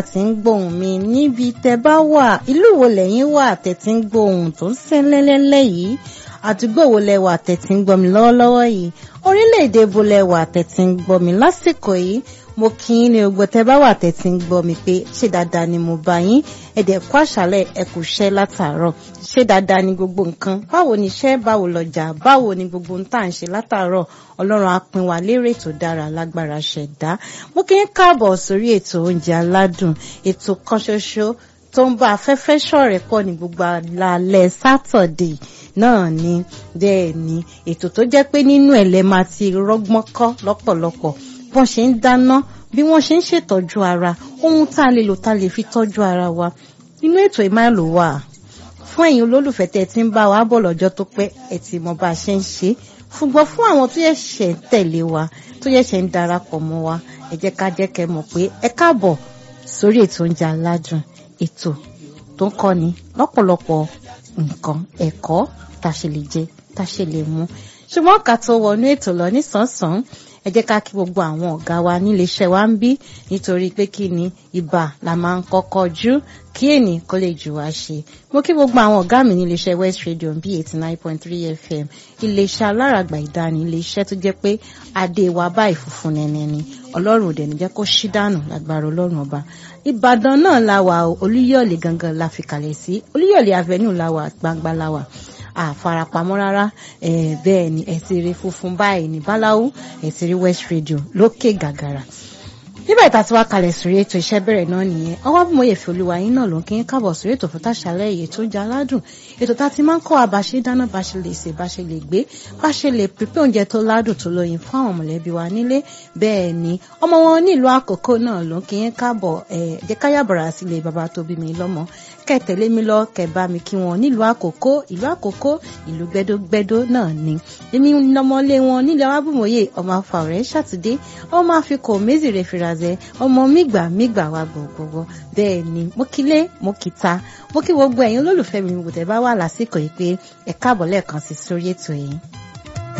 tí ń gbóhùn mi níbi tẹ́ bá wà ìlú wo lẹ́yìn wà tẹ́ tí ń gbóhùn tó ń sẹ́lẹ́lẹ́lẹ́ yìí àdúgbò wo lẹ wà tẹ́ tí ń gbọ́ mi lọ́wọ́lọ́wọ́ yìí orílẹ̀-èdè bo lẹ wà tẹ́ tí ń gbọ́ mi lásìkò yìí mo kí yín ní ogbó tẹ́ bá wà tẹ́ tí ń gbọ́ mi pé ṣé dáadáa ni mo bá yín ẹ̀dẹ̀ kú àṣálẹ̀ ẹ kú iṣẹ́ látàárọ̀ ṣé dáadáa ni gbogbo nǹkan báwo ni iṣẹ́ báwo lọ́jà báwo ni gbogbo ń tà ń ṣe látàárọ̀ ọlọ́run á pín wa lérè tó dára lágbára ṣẹ̀dá mo kí ń káàbọ̀ sórí ètò oúnjẹ aládùn ètò kan ṣoṣo tó ń bá afẹ́fẹ́ ṣọ̀rẹ́ pọ̀ ní gbogbo alẹ́ sátọ̀dé náà ni bẹ́ẹ̀ ni ètò tó jẹ́ pé nínú ẹ̀ lẹ́ máa ti rọ́gbọ́n kọ́ lọ́pọ̀lọpọ̀ bọ́n ṣe ń dáná bí wọ́n ṣe ń ṣètọ́jú ara ohun tá a lè lò tá a lè fi tọ́jú ara wa inú ètò ìmáàlú wà fún ẹ̀yin olólùfẹ́ tẹ́ ti ń bá wa bọ̀ lọ́jọ́ tó pẹ́ ẹ̀ tí mo bá ṣe ń ṣe ṣùgbọ́n fún àwọn tó yẹ ṣẹ̀ ń tẹ̀lé wa tó yẹ ṣẹ̀ ń darapọ̀ mọ́ wa ẹ jẹ́ ká jẹ́ kẹ́ mọ̀ pé ẹ káàbọ̀ sórí ètò oúnjẹ aládùn ètò tó ń kọ́ni lọ́pọ̀lọpọ̀ nǹkan ẹ̀kọ́ tá a ṣe lè jẹ tá a ṣe lè mu ṣùgbọ́n ká tó wọnú ètò lọ nísànsán ẹ jẹ́ ká kí gbogbo àwọn ọ̀gá wa níléeṣẹ́ wa ń bí nítorí pé kí ni ibà la máa ń kọ́kọ́ jú kí ènì kó lè jù wá ṣe mo kí gbogbo àwọn ọ̀gá mi níléeṣẹ́ West Radio bí eighty nine point three FM iléeṣẹ́ aláràgbà ìdáni iléeṣẹ́ tó jẹ́ pé adé wa báyìí funfun nẹ́nẹ́ ni ọlọ́run ò dẹ̀ ní jẹ́ kó ṣí dànù lágbára ọlọ́run ọba ìbàdàn náà la wà olúyọ̀lé gangan la fi kalẹ̀ sí olúyọ̀lé avenue la wà gbangba la wà àfarapamọ́ rárá bẹ́ẹ̀ ni ẹ ti rí funfun báyìí ní báláwú ẹ ti rí West Radio lókè gàgàrà nígbà ìta tí wàá kalẹ̀ sórí ètò iṣẹ́ bẹ̀rẹ̀ náà nìyẹn ọwọ́ bí mo yẹ fi olúwa yín náà ló ń kí n kábọ̀ sórí ètò fún tàṣálẹ̀ èyí tó jẹ́ aládùn ètò tá a ti máa ń kọ́ wa bá ṣe dáná bá ṣe lè sè bá ṣe lè gbé bá ṣe lè pípé oúnjẹ tó ládùn tó lóyin fún àwọn mọ̀lẹ́bí wa nílé bẹ́ẹ̀ ni ọmọ wọn nílùú àkókò náà ló ń kí n kábọ̀ ẹ̀ jẹ́ káyàbọ̀rà sílé bàbá tó bí mi lọ́mọ kẹ́ tẹ̀lé mi lọ kẹ́ bá mi kí wọn nílùú àkókò ìlú àkókò ìlú gbẹdógbẹdó náà ni èmi lọmọlé wọn nílẹ̀ arábùmọ̀yé ọmọ afàwọ̀rẹ́ ṣàtúndé ọmọ àfikò méjìlè fìràzẹ ọmọ mígbà mígbà wa gbogbogbò bẹ́ẹ̀ ni mo kílé mo kìta mo kí gbogbo ẹ̀yin olólùfẹ́ mi gbogbo tẹ́ bá wà lásìkò yìí pé ẹ káàbọ̀ lẹ́ẹ̀kan sí sórí ètò yìí.